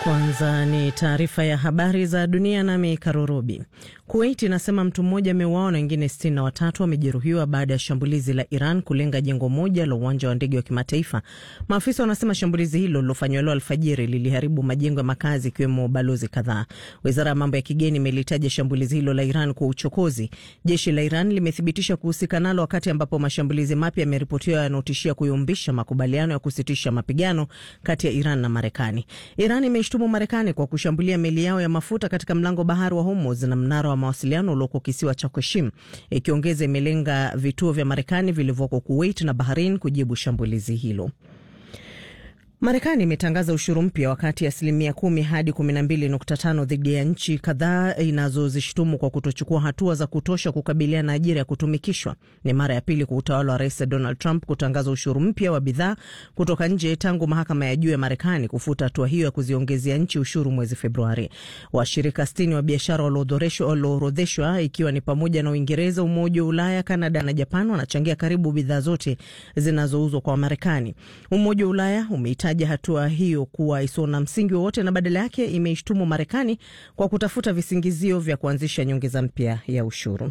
Kwanza ni taarifa ya habari za dunia, nami Karurubi. Kuwait inasema mtu mmoja ameuawa na wengine sitini na watatu wamejeruhiwa baada ya shambulizi la Iran kulenga jengo moja la uwanja wa ndege wa kimataifa. Maafisa wanasema shambulizi hilo lilofanywa leo alfajiri liliharibu majengo ya makazi ikiwemo balozi kadhaa. Wizara ya mambo ya kigeni imelitaja shambulizi hilo la Iran kwa uchokozi. Jeshi la Iran limethibitisha kuhusika nalo, wakati ambapo mashambulizi mapya yameripotiwa yanaotishia kuyumbisha makubaliano ya kusitisha mapigano kati ya Iran na Marekani. Iran imeishtumu Marekani kwa kushambulia meli yao ya mafuta katika mlango bahari wa Hormuz na mnara wa mawasiliano ulioko kisiwa cha Koshim, ikiongeza imelenga vituo vya Marekani vilivyoko Kuwait na Bahrain kujibu shambulizi hilo. Marekani imetangaza ushuru mpya wa kati ya asilimia kumi hadi kumi na mbili nukta tano dhidi ya nchi kadhaa inazozishtumu kwa kutochukua hatua za kutosha kukabiliana na ajira ya kutumikishwa. Ni mara ya pili kwa utawala wa Rais Donald Trump kutangaza ushuru mpya wa bidhaa kutoka nje tangu mahakama ya juu ya Marekani kufuta hatua hiyo ya kuziongezea nchi ushuru mwezi Februari. Washirika sitini wa biashara walioorodheshwa, ikiwa ni pamoja na Uingereza, Umoja wa Ulaya, Kanada na Japan, wanachangia karibu bidhaa zote zinazouzwa kwa Marekani. Umoja wa Ulaya umeita hatua hiyo kuwa isiyo na msingi wowote na badala yake imeishtumu Marekani kwa kutafuta visingizio vya kuanzisha nyongeza mpya ya ushuru.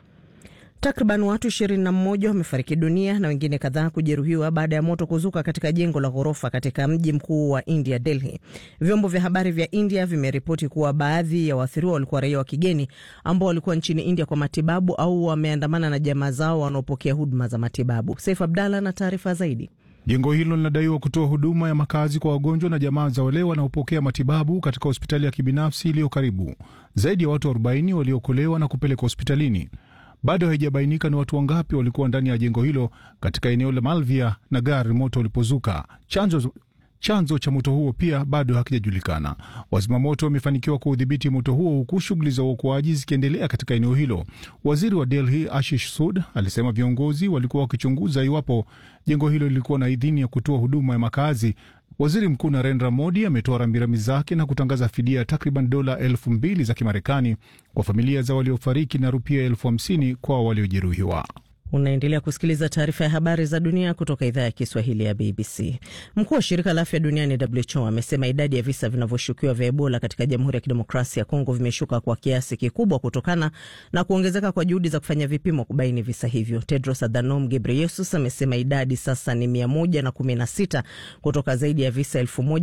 Takriban watu 21 wamefariki dunia na wengine kadhaa kujeruhiwa baada ya moto kuzuka katika jengo la ghorofa katika mji mkuu wa India, Delhi. Vyombo vya habari vya India vimeripoti kuwa baadhi ya waathiriwa walikuwa raia wa kigeni ambao walikuwa nchini India kwa matibabu au wameandamana na jamaa zao wanaopokea huduma za matibabu. Saif Abdalla na taarifa zaidi. Jengo hilo linadaiwa kutoa huduma ya makazi kwa wagonjwa na jamaa za wale wanaopokea matibabu katika hospitali ya kibinafsi iliyo karibu. Zaidi ya watu 40 waliokolewa na kupelekwa hospitalini. Bado haijabainika ni watu wangapi walikuwa ndani ya jengo hilo katika eneo la Malvia na gari moto ulipozuka. Chanzo chanzo cha moto huo pia bado hakijajulikana. Wazimamoto wamefanikiwa kuudhibiti moto huo huku shughuli za uokoaji zikiendelea katika eneo hilo. Waziri wa Delhi Ashish Sud alisema viongozi walikuwa wakichunguza iwapo jengo hilo lilikuwa na idhini ya kutoa huduma ya makazi. Waziri Mkuu Narendra Modi ametoa rambirambi zake na kutangaza fidia takriban dola elfu mbili za Kimarekani kwa familia za waliofariki na rupia elfu hamsini kwa waliojeruhiwa. Unaendelea kusikiliza taarifa ya habari za dunia kutoka idhaa ya Kiswahili ya BBC. Mkuu wa shirika la afya duniani WHO amesema idadi ya visa vinavyoshukiwa vya Ebola katika Jamhuri ya Kidemokrasia ya Kongo vimeshuka kwa kiasi kikubwa kutokana na kuongezeka kwa juhudi za kufanya vipimo kubaini visa hivyo. Tedros Adhanom Ghebreyesus amesema idadi sasa ni mia moja na kumi na sita kutoka zaidi ya visa elfu moja